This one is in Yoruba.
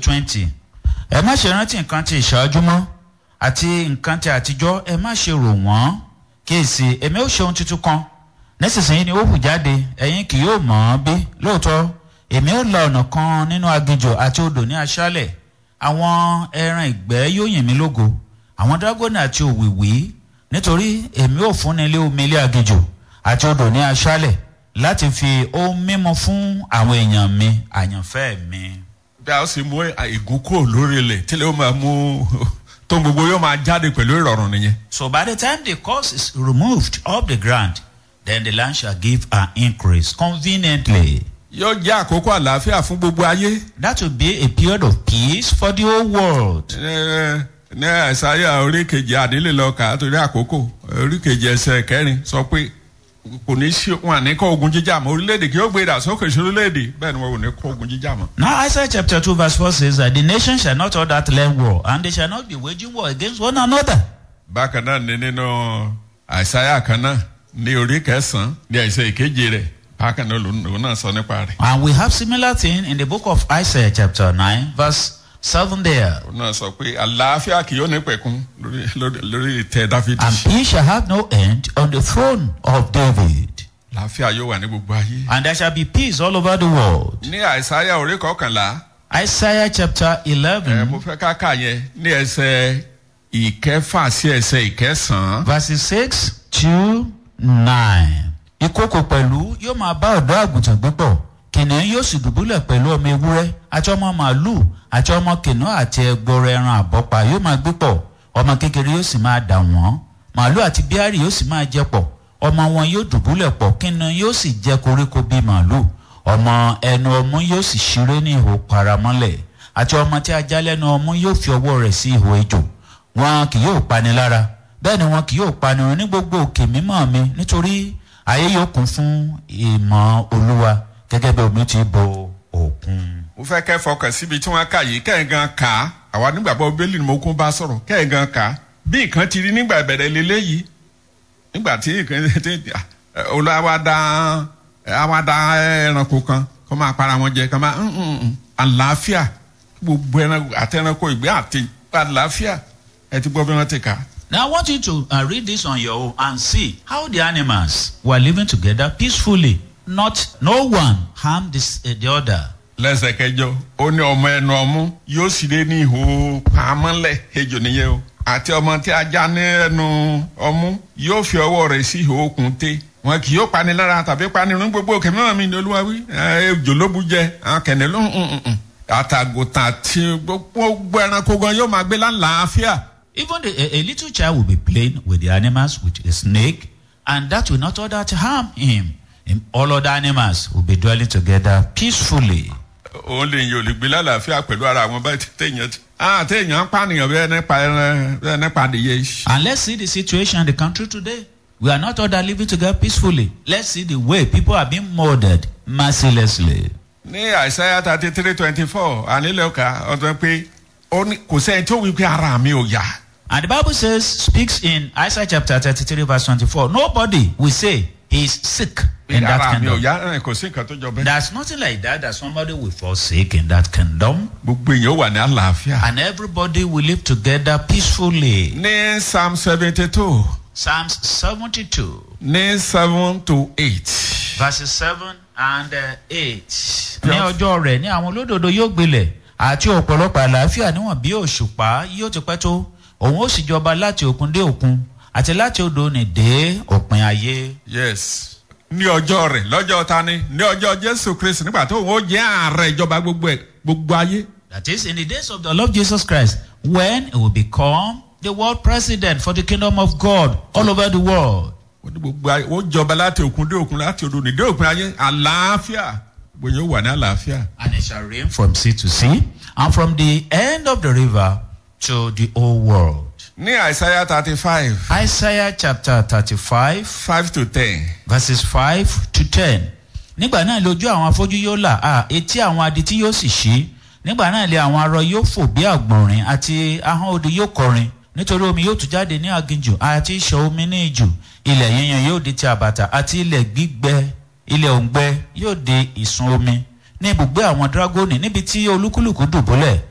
twenty ẹ má ṣe rántí nǹkan ti ìṣáájú mọ́ àti nǹkan ti àtijọ́ ẹ má ṣe rò wọ́n kíyèsí èmi ó ṣe ohun tuntun kan nísinsìnyí ni ó hù jáde ẹ̀yin kì yóò mọ̀ ọ́n bí lóòótọ́ èmi ó la ọ̀nà kan nínú aginjù àti odò ní aṣálẹ̀ àwọn ẹran ìgbẹ́ yóò yìn mí lógo àwọn dágọ́nì àti òwìwí nítorí èmi ò fúnni lé omi ilé aginjù àti odò ní aṣálẹ̀ láti fi ohun mímu fún àwọn èèyàn mi àyànfẹ́ mi. bí a ó sì mú ègún kúrò lórí ilẹ̀ tílẹ̀ ó máa mú tó gbogbo yóò máa jáde pẹ̀lú ìrọ̀rùn nìyẹn. So by the time the curse is removed off the ground, then the land shall give an increase conveniently. yóò jẹ́ àkókò àlàáfíà fún gbogbo ayé. That will be a period of peace for the whole world. Ẹ- ní àìsáyà orí kejì àdílé lọ kà á torí àkókò orí kejì ẹsẹ̀ kẹrin sọ pé kò ní sí wọn àní kọ́ ogun jíjà mọ́ orílẹ̀-èdè kí ó gbé ìdàsókè sí orílẹ̀-èdè bẹ́ẹ̀ ni wọn ò ní kọ́ ogun jíjà mọ́. Now Isaiah chapter 2 verse 4 says that the nation shall not all that learn war, and they shall not be waging war against one another. bákan náà ni nínú àìsáyà kan náà ní orí kẹsàn-án ní àìsàn ìkeje rẹ̀ bákan náà lòun lòun náà sọ nípa rẹ̀. And we have similar thing in the book of Isaiah chapter 9 verse 7 there. òun náà sọ pé àlàáfíà kì yóò ní pẹ̀kun lórí lórí lórí ìtẹ́ dáfídì. And he shall have no end on the throne of David. àlàáfíà yóò wà ní gbogbo ayé. And there shall be peace all over the world. ní àìsáyà orí kọkànlá Isaiah chapter ẹ 11 mo fẹ́ ká kà yẹn ní ẹsẹ̀ ìkẹfà sí ẹsẹ̀ ìkẹsàn-án. verses 6 to 9. Ìkókò pẹ̀lú yóò máa bá ọ̀dọ́ àgùntàn gbépọ̀. Kìnìún yóò sì dùbúlẹ̀ pẹ̀lú ọmọ ewúrẹ́ àti ọmọ màálù àti ọmọ kìnìún àti ẹgbọrọ ẹran àbọ́pa yóò máa gbépọ̀. Ọmọ kékeré yóò sì máa dà wọ́n. Màálù àti bíárì yóò sì máa jẹ pọ̀. Ọmọ wọn yóò dùbúlẹ̀ pọ̀ kìnìún yóò sì jẹ koríko bíi màálù. Ọmọ ẹnu ọmú yóò sì ṣeré ní ihò paramọ́lẹ̀. Àti ọmọ tí ajá lẹ́nu ọmú yóò fi ọwọ́ rẹ̀ sí ihò ejò wọn kì yóò pani lára bẹ́ẹ̀ ni wọn kì yóò pani run ní gbogbo òkè mímọ́ mi nítorí ayé yóò kún fún ìmọ̀ olúwa gẹ́gẹ́ bí omi ti bo òkun. mo fẹ́ kẹ́ fọkàn síbi tí wọ́n kà yìí kẹ́hìn gan kà á àwa nígbàgbọ́ bẹ́ẹ̀lì ni mo kún bá sọ̀rọ̀ kẹ́hìn gan kà á bí nǹkan ti rí nígbà ìbẹ̀rẹ̀ lélẹ́ yìí nígbà tí nǹkan ti olùwà dá àwa dá ẹranko kan kó máa para wọn jẹ kó máa ń ń ń àlàáfíà gbogbo ẹranko àti ẹranko ìgbé àti àlàáfíà ẹ ti gbọ́ bí wọ́n ti kà á. Now I want you to uh, read this on your own and see how the animals were living together peacefully. Not no one harmed this, uh, the other. lẹ́sẹ̀ kẹjọ ó ní ọmọ ẹnu ọmú yóò sì lé ní ihò pamọ́lẹ̀ ejò nìyẹn o àti ọmọ tí ajá ní ẹnu ọmú yóò fi ọwọ́ rẹ̀ sí ihò okùn té wọn kì yóò pani lára tàbí pani rún gbogbo òkè mìíràn mi ní olúwa wí ẹ, ejò ló bu jẹ àwọn kẹ̀nẹ́ ló ń ń ń àtàgùtà àti gbogbo ẹranko gan yóò máa gbé lálàáfíà Even the, a, a little child will be playing with the animals, with the snake, and that will not order to harm him. Him- All other animals will be dwelling together peacefully. òun lè yàn olùgbé lálàáfíà pẹ̀lú ara àwọn báyìí téèyàn ti ah téèyàn ń pànìyàn bẹ́ẹ̀ nípa ẹran bẹ́ẹ̀ nípa adìyẹ And let's see the situation in the country today. We are not all that living together peacefully. Let's see the way people are being murdered mercilessly. ní àìsáyà thirty three twenty four ànílẹ̀ ọ̀ka ọ̀dọ́ pé ó ní kò sẹ́yìn tó wí pé ara mi ò yá. And the Bible says, speaks in Isaiah chapter 33, verse 24, nobody will say he is sick in that ara mi ò kingdom. yá ẹ̀, kò sí nǹkan tó jọ bẹ́ẹ̀. There's nothing like that, that somebody will fall sick in that kingdom. gbogbo èèyàn wà ní àlàáfíà. And everybody will live together peacefully. ní psalm seventy two Psalms 72, ní seven to eight. verses 7 and uh, 8. Ní ọjọ́ rẹ̀ ní àwọn olódodo yóò gbilẹ̀ àti ọ̀pọ̀lọpọ̀ àlàáfíà níwọ̀n bí òṣùpá yóò ti pẹ́ tó. Òun ó sì jọba láti òkun dé òkun àti láti odò ní dé òpin ayé. yes ní ọjọ́ rẹ̀ lọ́jọ́ ta ni ní ọjọ́ jésù kristu nígbà tó òun ó jẹ́ ààrẹ ìjọba gbogbo ẹ̀ gbogbo ayé. That is in the days of the Lord Jesus Christ when he will become the world president for the kingdom of God all over the world. ó ní gbogbo ayé ó jọba láti òkun dé òkun láti odò ní dé òpin ayé àlàáfíà gbogbo èèyàn wà ní àlàáfíà. And it shall rain from sea to sea and from the end of the river to the whole world. ní àìsáyà thirty five Isaiah chapter thirty-five five to ten. verses five to ten. Nígbà náà lójú àwọn afọ́jú yóò là á etí àwọn adití yóò sì ṣí. Nígbà náà lé àwọn arọ yóò fò bí àgbọ̀nrín àti ahọ́n odò yóò kọrin. Nítorí omi yóò tún jáde ní aginjù àti ìṣàn omi ní ijù. Ilẹ̀ yíyan yóò di ti àbàtà àti ilẹ̀ gbígbẹ ilẹ̀ òǹgbẹ yóò di ìsun omi. Ní ibùgbé àwọn dragoni níbi tí olúkúlùkù dùbúlẹ̀